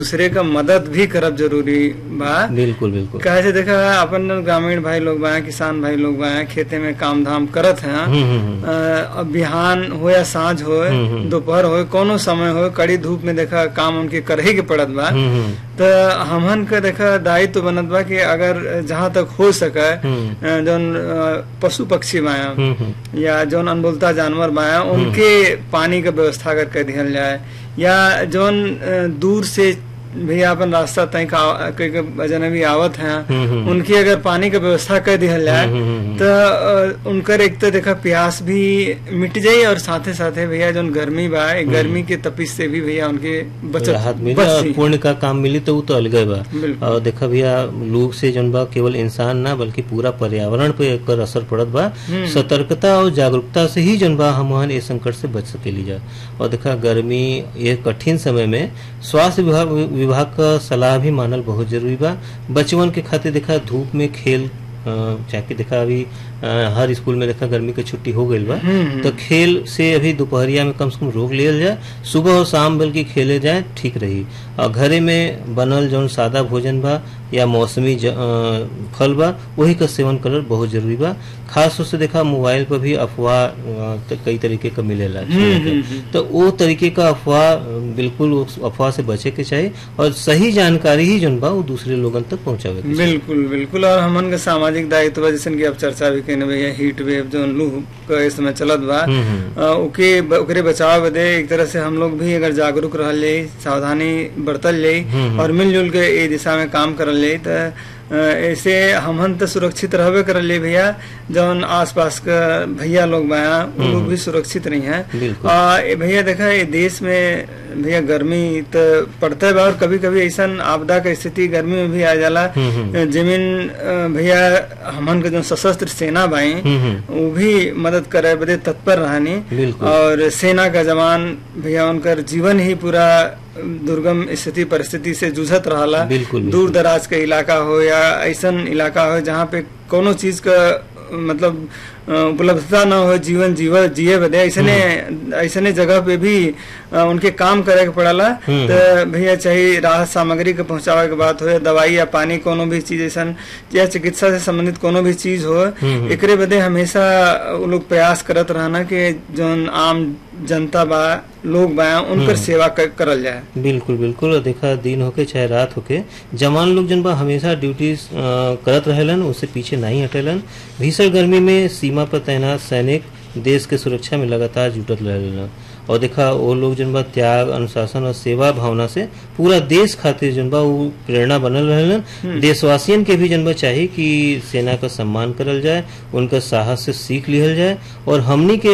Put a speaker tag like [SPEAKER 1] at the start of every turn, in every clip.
[SPEAKER 1] दूसरे का मदद भी करब जरूरी बा
[SPEAKER 2] बिल्कुल बिल्कुल
[SPEAKER 1] कहे से देखा अपन ग्रामीण भाई लोग बा किसान भाई लोग बा खेते में काम धाम करत हैं
[SPEAKER 2] हम्म, हम्म, हम्म।
[SPEAKER 1] अ, अब बिहान हो या साँझ हो
[SPEAKER 2] हम्म, हम्म।
[SPEAKER 1] दोपहर हो कोनो समय हो कड़ी धूप में देखा काम उनके करही के पड़त बा
[SPEAKER 2] हम्म, हम्म,
[SPEAKER 1] तो हमन का देखा दायित्व बनत बा कि अगर जहाँ तक हो सके
[SPEAKER 2] हम्म।
[SPEAKER 1] अ, जौन अ, पशु पक्षी बाया
[SPEAKER 2] हम्म, हम्म।
[SPEAKER 1] या जौन अनबोलता जानवर बाया उनके पानी का व्यवस्था करके दिहल जाए या जौन अ, दूर से भैया अपन रास्ता तय का कई के वजन भी आवत हैं
[SPEAKER 2] हम्म, हम्म।
[SPEAKER 1] उनकी अगर पानी का व्यवस्था कर दिहल जाए
[SPEAKER 2] हम्म, हम्म, हम्म।
[SPEAKER 1] तो अ, उनकर एक तो देखा प्यास भी मिट जाई और साथे साथे भैया जौन गर्मी बा ए गर्मी के तपिश से भी भैया उनके बचत
[SPEAKER 2] राहत मिली
[SPEAKER 1] बच
[SPEAKER 2] और
[SPEAKER 1] जाई।
[SPEAKER 2] पुण्य का काम मिली तो वो तो अलगे बा
[SPEAKER 1] बिल्कुल।
[SPEAKER 2] और देखा भैया लोग से जौन बा केवल इंसान ना बल्कि पूरा पर्यावरण पे एकर असर पड़त बा
[SPEAKER 1] हम्म।
[SPEAKER 2] सतर्कता और जागरूकता से ही जौन बा हम इस संकट से बच सकेली जा और देखा गर्मी ये कठिन समय में स्वास्थ्य विभाग विभाग का सलाह भी मानल बहुत जरूरी बा बचवन के खातिर देखा धूप में खेल अ, जाके देखा अभी अ, हर स्कूल में देखा गर्मी की छुट्टी हो गई बा
[SPEAKER 1] हम्म।
[SPEAKER 2] तो खेल से अभी दोपहरिया में कम से कम रोक लियल जाए सुबह और शाम बल्कि खेले जाए ठीक रही और घरे में बनल जौन सादा भोजन बा या मौसमी ज, अ, फल बा वही का सेवन करल बहुत जरूरी बा खास तौर से देखा मोबाइल पर भी अफवाह अ, त- कई तरीके का मिलेला सुने के।
[SPEAKER 1] हम्म, हम्म।
[SPEAKER 2] तो वो तरीके का अफवाह अ, बिल्कुल उस अफवाह से बचे के चाहिए और सही जानकारी ही जौन बा वो दूसरे लोगन तक पहुंचावे के चाहिए।
[SPEAKER 1] बिल्कुल बिल्कुल और हमन का सामाजिक दायित्व बा जैसे कि अब चर्चा भी कहने भैया हीट वेव जो लू का इस समय चलत बा
[SPEAKER 2] हम्म, हम्म।
[SPEAKER 1] अ, ओके ओकरे बचाव बदे एक तरह से हम लोग भी अगर जागरूक रहल जाई सावधानी बरतल जाई
[SPEAKER 2] हम्म।
[SPEAKER 1] और मिलजुल के ए दिशा में काम करल जाई तो अ, ऐसे हमन तो सुरक्षित रहबे करल जाई भैया जौन आसपास का भैया लोग बाया वो लोग भी सुरक्षित नहीं है
[SPEAKER 2] बिल्कुल।
[SPEAKER 1] आ, ए भैया देखा ये देश में भैया गर्मी तो पड़ते बा और कभी कभी ऐसा आपदा का स्थिति गर्मी में भी आ जाला
[SPEAKER 2] हम्म, हम्म।
[SPEAKER 1] जमीन अ, भैया हमन के जो सशस्त्र सेना बाई
[SPEAKER 2] हम्म, हम्म।
[SPEAKER 1] वो भी मदद करे बदे तत्पर रहनी
[SPEAKER 2] बिल्कुल।
[SPEAKER 1] और सेना का जवान भैया उनकर जीवन ही पूरा दुर्गम स्थिति परिस्थिति से जूझत रहला
[SPEAKER 2] बिल्कुल, बिल्कुल।
[SPEAKER 1] दूर दराज के इलाका हो या ऐसन इलाका हो जहाँ पे कोनो चीज का मतलब अ, उपलब्धता न हो जीवन जीव जिए बदे ऐसने ऐसने जगह पे भी अ, उनके काम करे के पड़ला
[SPEAKER 2] हम्म।
[SPEAKER 1] तो भैया चाहे राहत सामग्री के पहुंचावे के बात हो या दवाई या पानी कोनो भी चीज ऐसन या चिकित्सा से संबंधित कोनो भी चीज हो
[SPEAKER 2] हम्म।
[SPEAKER 1] एकरे बदे हमेशा वो लोग प्रयास करत रहना कि जौन आम जनता बा लोग बा उनकर सेवा कर, करल जाए
[SPEAKER 2] बिल्कुल बिल्कुल और देखा दिन होके चाहे रात होके जवान लोग जन बा हमेशा ड्यूटी करत रहेलन उससे पीछे नहीं हटेलन भीषण गर्मी में सीमा पर तैनात सैनिक देश के सुरक्षा में लगातार जुटत रहेलन और देखा वो लोग जन बा त्याग अनुशासन और सेवा भावना से पूरा देश खातिर जन बा वो प्रेरणा बनल रहेलन देशवासियन के भी जन बा चाहिए कि सेना का सम्मान करल जाए उनका साहस से सीख लिहल जाए और हमनी के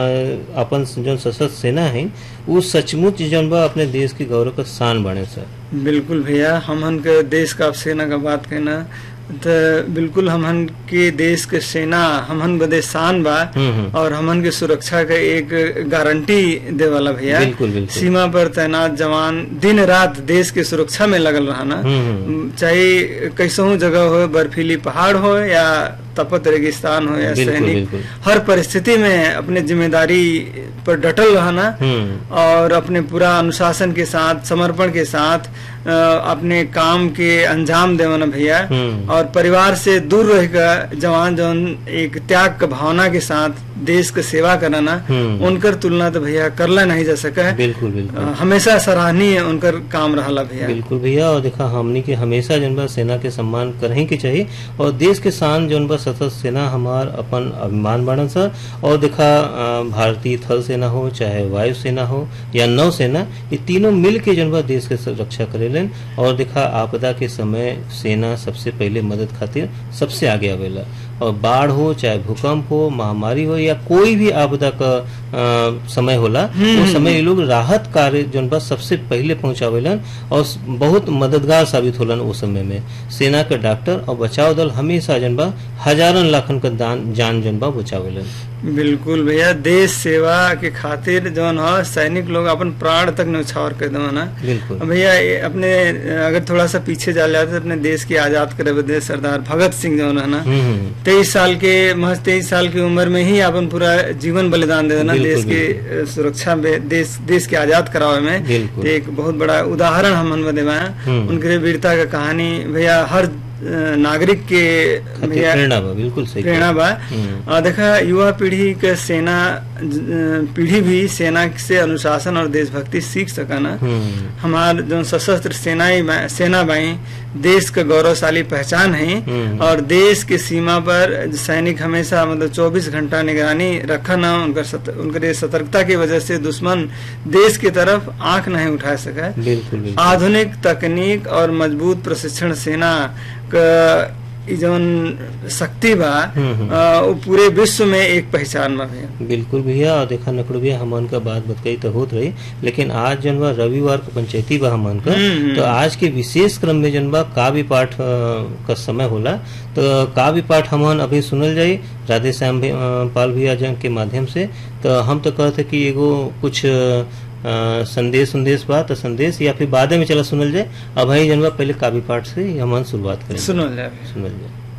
[SPEAKER 2] अ, अपन जो सशस्त्र सेना है वो सचमुच जन बा अपने देश के गौरव का शान बने सर
[SPEAKER 1] बिल्कुल भैया हमहन के देश का सेना का बात कहना तो बिल्कुल हमहन के देश के सेना हमहन बदे शान बा
[SPEAKER 2] हम्म, हम्म।
[SPEAKER 1] और हमन के सुरक्षा का एक गारंटी दे वाला भैया
[SPEAKER 2] बिल्कुल, बिल्कुल।
[SPEAKER 1] सीमा पर तैनात जवान दिन रात देश के सुरक्षा में लगल रहना
[SPEAKER 2] हम्म, हम्म।
[SPEAKER 1] चाहे कैसहू जगह हो बर्फीली पहाड़ हो या तपत रेगिस्तान हो या
[SPEAKER 2] बिल्कुल,
[SPEAKER 1] सैनिक
[SPEAKER 2] बिल्कुल।
[SPEAKER 1] हर परिस्थिति में अपने जिम्मेदारी पर डटल रहना
[SPEAKER 2] हम्म
[SPEAKER 1] और अपने पूरा अनुशासन के साथ समर्पण के साथ अ, अपने काम के अंजाम देवना भैया
[SPEAKER 2] हम्म।
[SPEAKER 1] और परिवार से दूर रहकर जवान जौन एक त्याग का भावना के साथ देश के सेवा कराना
[SPEAKER 2] हम्म।
[SPEAKER 1] उनकर तुलना तो भैया करला नहीं जा सका है
[SPEAKER 2] बिल्कुल बिल्कुल
[SPEAKER 1] अ, हमेशा सराहनीय उनकर काम रहला भैया
[SPEAKER 2] बिल्कुल भैया और देखा हमनी के हमेशा जन बा सेना के सम्मान करही के चाहिए और देश के शान जन बा सशस्त्र सेना हमार अपन अभिमान बनन सा और देखा अ, भारतीय थल सेना हो चाहे वायु सेना हो या नौ सेना ये तीनों मिल के जन बा देश के स- रक्षा करेलन और देखा आपदा के समय सेना सबसे पहले मदद खातिर सबसे आगे आवेला और बाढ़ हो चाहे भूकंप हो महामारी हो या कोई भी आपदा का अ, समय होला वो समय ये लोग राहत कार्य जौन बा सबसे पहले पहुंचावेलन और स- बहुत मददगार साबित होलन उस समय में सेना के डॉक्टर और बचाव दल हमेशा जन बा हजारन लाखन का दान जान जन बा बचावेलन
[SPEAKER 1] बिल्कुल भैया देश सेवा के खातिर जौन ह सैनिक लोग अपन प्राण तक न्यौछावर कर दवन ना
[SPEAKER 2] बिल्कुल
[SPEAKER 1] अब भैया ये अपने अगर थोड़ा सा पीछे जा जाते अपने देश की आजाद करे बदे सरदार भगत सिंह जौन है ना
[SPEAKER 2] हम्म हम्म,
[SPEAKER 1] तेईस साल के महज तेईस साल की उम्र में ही अपन पूरा जीवन बलिदान दे देना
[SPEAKER 2] बिल्कुल,
[SPEAKER 1] देश की अ, सुरक्षा में देश देश के आजाद करावे में
[SPEAKER 2] बिल्कुल।
[SPEAKER 1] तो एक बहुत बड़ा उदाहरण हम मन देवा है
[SPEAKER 2] हम्म।
[SPEAKER 1] उनके वीरता का कहानी भैया हर अ, नागरिक के
[SPEAKER 2] खातिर
[SPEAKER 1] भैया
[SPEAKER 2] प्रेरणा बा बिल्कुल सही
[SPEAKER 1] प्रेरणा बा
[SPEAKER 2] हम्म।
[SPEAKER 1] और देखा युवा पीढ़ी के सेना ज- पीढ़ी भी सेना से अनुशासन और देशभक्ति सीख सका ना
[SPEAKER 2] हम्म
[SPEAKER 1] हमार जो सशस्त्र सेनाएं बा- सेना बाई देश का गौरवशाली पहचान है
[SPEAKER 2] हम्म।
[SPEAKER 1] और देश के सीमा पर सैनिक हमेशा मतलब 24 घंटा निगरानी रखन उनकर सत, उनकर सतर्कता की वजह से दुश्मन देश की तरफ आंख नहीं उठा सका
[SPEAKER 2] बिल्कुल बिल्कुल
[SPEAKER 1] आधुनिक तकनीक और मजबूत प्रशिक्षण सेना क इ जौन शक्ति बा
[SPEAKER 2] हम्म, हम्म।
[SPEAKER 1] अ, वो पूरे विश्व में एक पहचान बा भैया
[SPEAKER 2] बिल्कुल भैया और देखा नकड़ू भैया हमन का बात बतकई तो होत रही लेकिन आज जन बा रविवार को पंचायती बा हमन का
[SPEAKER 1] हम्म, हम्म।
[SPEAKER 2] तो आज के विशेष क्रम में जन बा काव्य पाठ अ, का समय होला तो काव्य पाठ हमन अभी सुनल जाई राधे श्याम भी- अ, पाल भैया जन के माध्यम से तो हम तो कहते कि एगो कुछ अ, संदेश संदेश बा तो संदेश या फिर बाद में चला सुनल जाए अब भाई जन बा पहले काव्य पाठ से ही हमन शुरुआत करें
[SPEAKER 1] सुनो ले
[SPEAKER 2] सुनल जाए